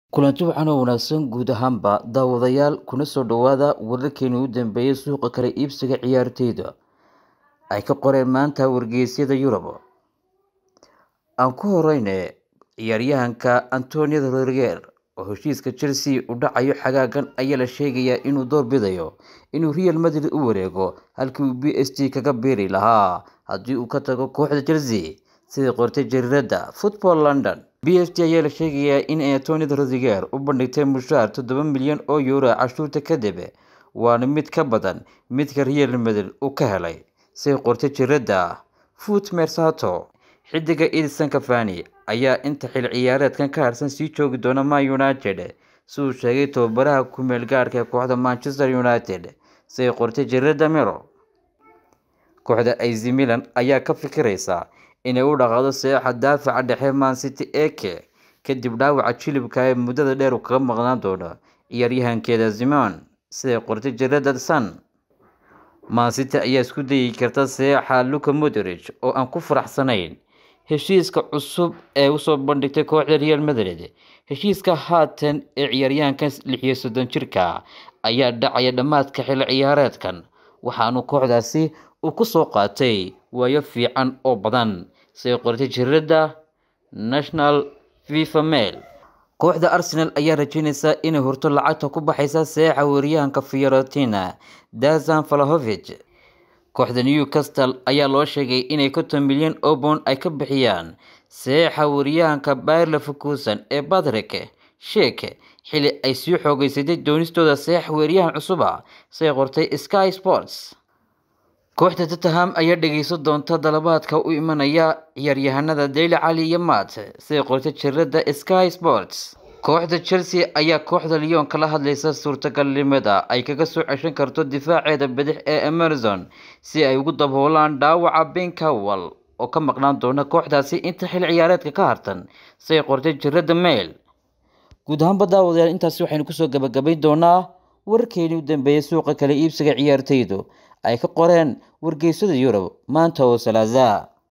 kulanti waxaan oo wanaagsan guud ahaanba daawadayaal kuna soo dhowaada wararkeeni u dambeeyay suuqa kala iibsiga ciyaarteyda ay ka qoreen maanta wargeysyada yurub aan ku horeyne ciyaaryahanka antonio rodriger oo heshiiska chelsea u dhacayo xagaagan ayaa la sheegayaa inuu doorbidayo inuu real madrid u wareego halkii uu b s g kaga biiri lahaa haddii uu ka tago kooxda chelsea sidai qortay jariirada football london b s g ayaa la sheegayaa in antonio rodriger u bandhigtay mushaar toddoba milyan oo euro cashuurta kadib waana mid ka badan midka real madrid uu ka helay siday qortay jariirada foot mersato xidiga edison cafani ayaa inta xil ciyaareedkan ka harsan sii joogi doona man united si uu sheegay tababaraha ku-meel gaarka ee kooxda manchester united siday qortay jariirada mero kooxda az milan ayaa ka fikireysa inay u dhaqaado seexa daafaca dhexe man city eke kadib dhaawaca jilibka ee muddada dheer uu kaga maqnaan doono ciyaaryahankeeda zimon siday qortay jariirada sun man city ayaa isku dayi karta seexa luka modrich oo aan ku faraxsanayn heshiiska cusub ee usoo bandhigtay kooxda real madrid heshiiska haatan ee ciyaaryahankan lixiyo soddon jirka ayaa dhacaya dhammaadka xilli ciyaareedkan waxaanu kooxdaasi uu kusoo qaatay waayo fiican oo badan siday qortay jariirada national fifa mail kooxda arsenal ayaa rajeyneysa inay hurto lacagta ku baxaysa seexa weeryahanka fiorentina dazan valahovic kooxda newcastle ayaa loo sheegay inay konton milyan oo bond ay ka bixiyaan seexa weeryahanka bayer leverkusen ee patrick sheek xili ay sii xoogeysatay doonistooda seex weeryahan cusuba siday qortay sky sports kooxda tottenham ayaa dhegeysan doonta dalabaadka u imanaya ciyaaryahanada daily cali iyo mat siday qortay jariirada sky sports kooxda chelsea ayaa kooxda lyon kala hadleysa suurtagalnimada ay kaga soo ceshan karto difaaceeda bidix ee amazon si ay ugu daboolaan dhaawaca ben cowal oo ka maqnaan doona kooxdaasi inta xil ciyaareedka ka hartan siday qortay jariirada mail guud ahaanba daawadayaal intaasi waxaynu kusoo gabagabayn doonaa wararkeeni u dambeeyay suuqa kala iibsiga ciyaarteydu ay ka qoreen wargeysyada yurub maanta oo salaaza